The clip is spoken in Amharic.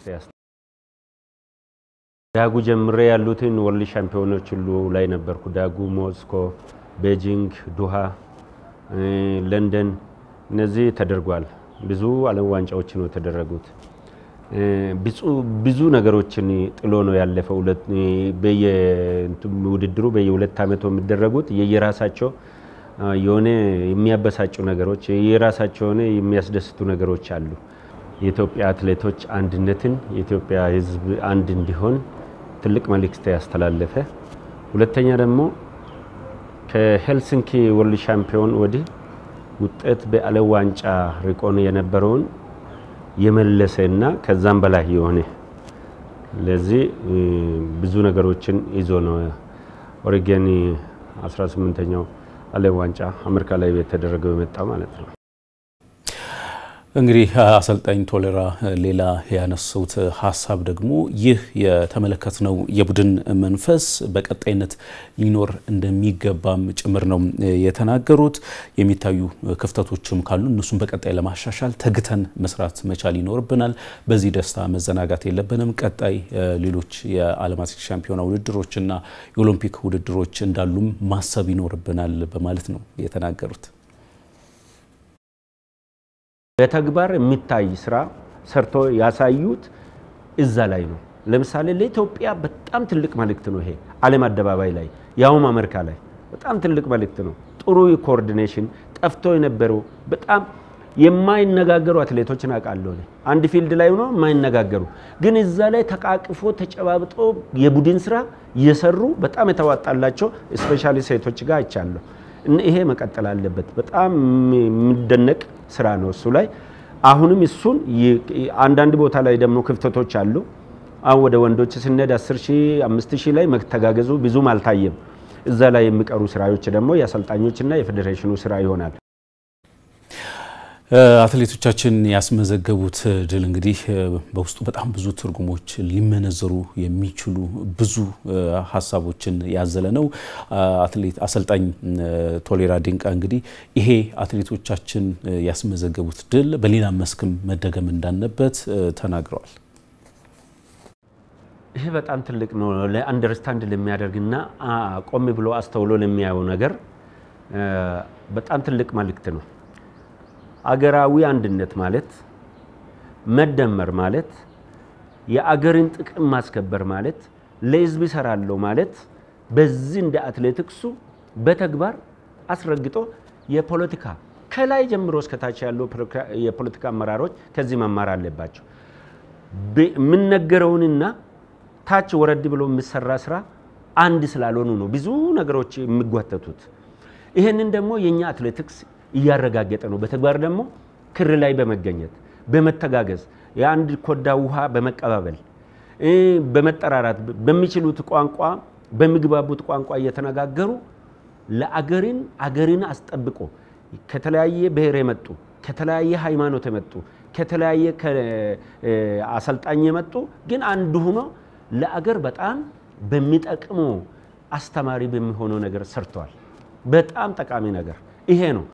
ዳጉ ጀምሬ ያሉትን ወርልድ ሻምፒዮኖች ሁሉ ላይ ነበርኩ። ዳጉ፣ ሞስኮ፣ ቤጂንግ፣ ዱሃ፣ ለንደን እነዚህ ተደርጓል። ብዙ ዓለም ዋንጫዎች ነው የተደረጉት። ብዙ ነገሮችን ጥሎ ነው ያለፈው። ውድድሩ በየሁለት ዓመቱ የሚደረጉት የየራሳቸው የሆነ የሚያበሳጩ ነገሮች የየራሳቸው የሆነ የሚያስደስቱ ነገሮች አሉ። የኢትዮጵያ አትሌቶች አንድነትን የኢትዮጵያ ሕዝብ አንድ እንዲሆን ትልቅ መልእክት ያስተላለፈ፣ ሁለተኛ ደግሞ ከሄልሲንኪ ወርልድ ሻምፒዮን ወዲህ ውጤት በዓለም ዋንጫ ርቆን የነበረውን የመለሰ እና ከዛም በላይ የሆነ ለዚህ ብዙ ነገሮችን ይዞ ነው ኦሬገን 18ኛው ዓለም ዋንጫ አሜሪካ ላይ የተደረገው የመጣው ማለት ነው። እንግዲህ አሰልጣኝ ቶሌራ ሌላ ያነሱት ሀሳብ ደግሞ ይህ የተመለከትነው የቡድን መንፈስ በቀጣይነት ሊኖር እንደሚገባም ጭምር ነው የተናገሩት። የሚታዩ ክፍተቶችም ካሉ እነሱም በቀጣይ ለማሻሻል ተግተን መስራት መቻል ይኖርብናል። በዚህ ደስታ መዘናጋት የለብንም። ቀጣይ ሌሎች የዓለም አትሌቲክስ ሻምፒዮና ውድድሮችና የኦሎምፒክ ውድድሮች እንዳሉም ማሰብ ይኖርብናል በማለት ነው የተናገሩት። በተግባር የሚታይ ስራ ሰርቶ ያሳዩት እዛ ላይ ነው። ለምሳሌ ለኢትዮጵያ በጣም ትልቅ መልእክት ነው ይሄ ዓለም አደባባይ ላይ ያውም አሜሪካ ላይ በጣም ትልቅ መልእክት ነው። ጥሩ ኮኦርዲኔሽን ጠፍቶ የነበረው በጣም የማይነጋገሩ አትሌቶችን አውቃለሁ። አንድ ፊልድ ላይ ሆኖ የማይነጋገሩ ግን እዛ ላይ ተቃቅፎ ተጨባብጦ የቡድን ስራ እየሰሩ በጣም የተዋጣላቸው ስፔሻሊ ሴቶች ጋር አይቻለሁ። ይሄ መቀጠል አለበት። በጣም የሚደነቅ ስራ ነው እሱ ላይ አሁንም እሱን አንዳንድ ቦታ ላይ ደግሞ ክፍተቶች አሉ። አሁን ወደ ወንዶች ስንሄድ 10 ሺህ 5 ሺህ ላይ መተጋገዙ ብዙም አልታየም። እዛ ላይ የሚቀሩ ስራዎች ደግሞ የአሰልጣኞችና የፌዴሬሽኑ ስራ ይሆናል። አትሌቶቻችን ያስመዘገቡት ድል እንግዲህ በውስጡ በጣም ብዙ ትርጉሞች ሊመነዘሩ የሚችሉ ብዙ ሀሳቦችን ያዘለ ነው። አትሌት አሰልጣኝ ቶሌራ ዲንቃ እንግዲህ ይሄ አትሌቶቻችን ያስመዘገቡት ድል በሌላ መስክም መደገም እንዳለበት ተናግረዋል። ይሄ በጣም ትልቅ ነው። ለአንደርስታንድ ለሚያደርግና ቆም ብሎ አስተውሎ ለሚያየው ነገር በጣም ትልቅ መልእክት ነው። አገራዊ አንድነት ማለት መደመር ማለት የአገርን ጥቅም ማስከበር ማለት ለሕዝብ ይሰራለሁ ማለት በዚህ እንደ አትሌቲክሱ በተግባር አስረግጦ የፖለቲካ ከላይ ጀምሮ እስከታች ያሉ የፖለቲካ አመራሮች ከዚህ መማር አለባቸው። የምነገረውንና ታች ወረድ ብሎ የሚሰራ ስራ አንድ ስላልሆኑ ነው ብዙ ነገሮች የሚጓተቱት። ይህንን ደግሞ የእኛ አትሌቲክስ እያረጋገጠ ነው። በተግባር ደግሞ ክር ላይ በመገኘት በመተጋገዝ የአንድ ኮዳ ውሃ በመቀባበል በመጠራራት በሚችሉት ቋንቋ በሚግባቡት ቋንቋ እየተነጋገሩ ለአገርን አገርን አስጠብቆ ከተለያየ ብሔር የመጡ ከተለያየ ሃይማኖት የመጡ ከተለያየ አሰልጣኝ የመጡ ግን አንድ ሆኖ ለአገር በጣም በሚጠቅመው አስተማሪ በሚሆነው ነገር ሰርተዋል። በጣም ጠቃሚ ነገር ይሄ ነው።